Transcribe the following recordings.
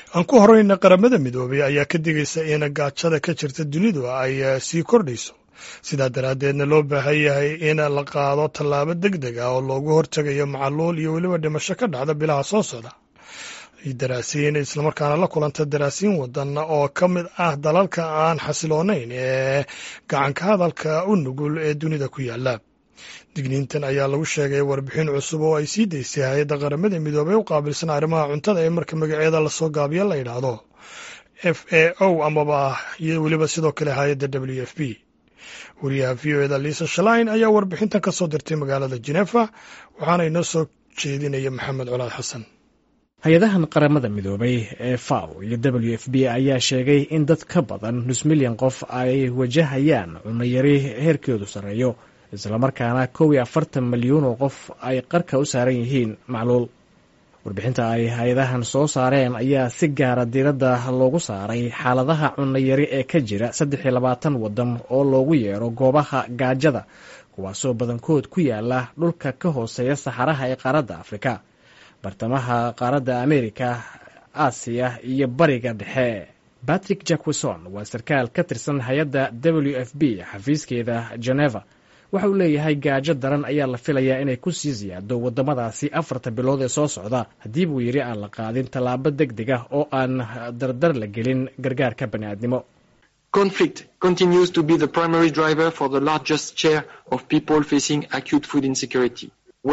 aan ku horeyna qaramada midoobay ayaa ka digaysa in gaajada ka jirta dunidu ay sii kordhayso sidaa daraaddeedna loo baahan yahay in la qaado tallaabo deg deg ah oo loogu hortegayo macaluul iyo weliba dhimasho ka dhacda bilaha soo socda daraasiin islamarkaana la kulanta daraasiin wadan oo ka mid ah dalalka aan xasiloonayn ee gacanka hadalka u nugul ee dunida ku yaala digniintan ayaa lagu sheegay warbixin cusub oo ay sii daysay hay-adda qaramada midoobey u qaabilsan arrimaha cuntada ee marka magaceeda lasoo gaabiyo la yidhaahdo f a o amaba iyo weliba sidoo kale hay-adda w f b wariyaha v o eda liisa shalain ayaa warbixintan ka soo dirtay magaalada jenefa waxaana inoo soo jeedinaya maxamed colaad xasan hay-adahan qaramada midoobay ee faw iyo w f b ayaa sheegay in dad ka badan nus milyan qof ay wajahayaan cunayari heerkeedu sarreeyo islamarkaana kow iyo afartan milyuun oo qof ay qarka u saaran yihiin macluul warbixinta ay hay-adahan soo saareen ayaa si gaara diiradda loogu saaray xaaladaha cunayari ee ka jira saddex iyo labaatan waddan oo loogu yeero goobaha gaajada kuwaasoo badankood ku yaala dhulka ka hooseeya saxaraha ee qaaradda afrika bartamaha qaaradda amerika aasiya iyo bariga dhexe batrick jackweson waa sarkaal ka tirsan hay-adda w f b xafiiskeeda geneva waxa uu leeyahay gaajo daran ayaa la filayaa inay ku sii siyaado waddamadaasi afarta bilood ee soo socda haddii buu yidhi aan la qaadin tallaabo deg deg ah oo aan dardar la gelin gargaarka bani'aadnimo conflict continues to be the primary driver for the largest share of people facing acute food insecurity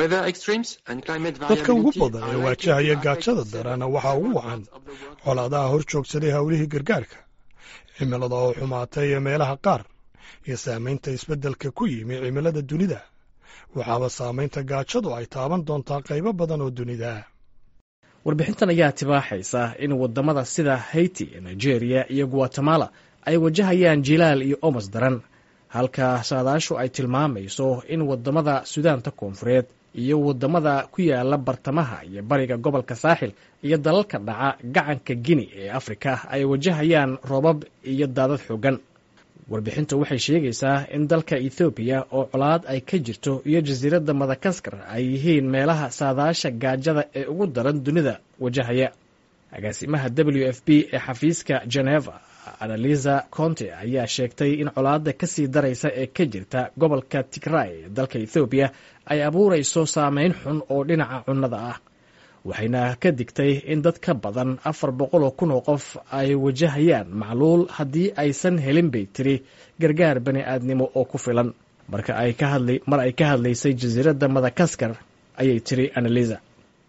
dadka ugu badan ee waajahaya gaajada daran waxaa ugu wacan colaadaha hor joogsaday howlihii gargaarka cimilada oo xumaatay meelaha qaar iyo saamaynta isbeddelka ku yimi cimilada dunida waxaaba saamaynta gaajadu ay taaban doontaa qaybo badan oo dunida warbixintan ayaa tibaaxaysa in waddamada sida haiti nigeria iyo guatemala ay wajahayaan jilaal iyo omas daran halka saadaashu ay tilmaamayso in waddamada sudaanta koonfureed iyo waddamada ku yaala bartamaha iyo bariga gobolka saaxil iyo dalalka dhaca gacanka gini ee afrika ay wajahayaan roobab iyo daadad xoogan warbixintu waxay sheegaysaa in dalka ethoobiya oo colaad ay ka jirto iyo jasiiradda madagaskar ay yihiin meelaha saadaasha gaajada ee ugu daran dunida wajahaya agaasimaha w f b ee xafiiska geneva analiza conte ayaa sheegtay in colaadda ka sii daraysa ee ka jirta gobolka tigray ee dalka ethoobiya ay abuurayso saameyn xun oo dhinaca cunnada ah waxayna ka digtay in dad ka badan afar boqoloo kun oo qof ay wajahayaan macluul haddii aysan helin bay tiri gargaar bani aadnimo oo ku filan marka ay ka hadlay mar ay ka hadlaysay jasiiradda madagaskar ayay tiri analiza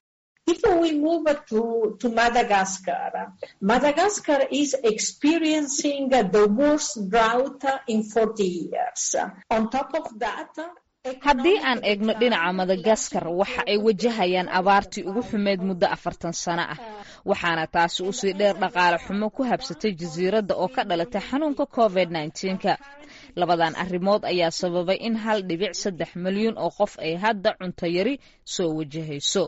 If we move to, to Madagascar, Madagascar is experiencing the worst drought in 40 years. On top of that, haddii aan eegno dhinaca madagaskar waxa ay wajahayaan abaartii ugu xumeyd muddo afartan sano ah waxaana taasi usii dheer dhaqaale xumo ku habsatay jasiiradda oo ka dhalatay xanuunka covid nka labadan arrimood ayaa sababay in hal dhibic saddex milyuun oo qof ay hadda cunto yari soo wajahayso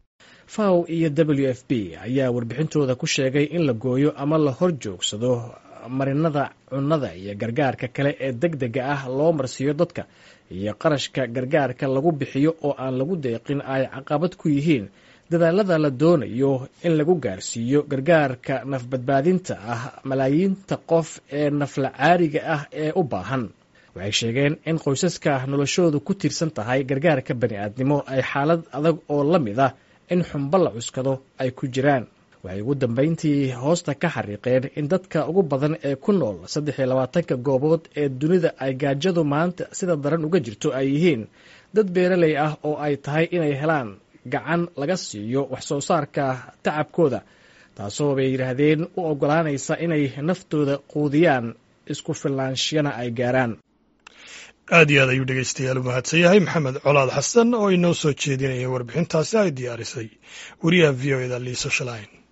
faw iyo w f b ayaa warbixintooda ku sheegay in la gooyo ama la hor joogsado marinada cunnada iyo gargaarka kale ee deg dega ah loo marsiiyo dadka iyo qarashka gargaarka lagu bixiyo oo aan lagu deeqin ay caqabad ku yihiin dadaalada la doonayo in lagu gaarsiiyo gargaarka nafbadbaadinta ah malaayiinta qof ee nafla caariga ah ee u baahan waxay sheegeen in qoysaska noloshoodu ku tiirsan tahay gargaarka bani'aadnimo ay xaalad adag oo la mid ah in xumbo la cuskado ay ku jiraan waxay ugu dambayntii hoosta ka xariiqeen in dadka ugu badan ee ku nool saddex iyo labaatanka goobood ee dunida ay gaajadu maanta sida daran uga jirto ay yihiin dad beeraley ah oo ay tahay inay helaan gacan laga siiyo wax soo saarka tacabkooda taasoo bay yidhaahdeen u oggolaanaysa inay naftooda quudiyaan isku fillaanshiyana ay gaaraan aad iyo aad ayuu dhegeystayaal u mahadsan yahay maxamed colaad xasan oo inoo soo jeedinaya warbixintaasi ay diyaarisay wariyaha v o eda liiso shalain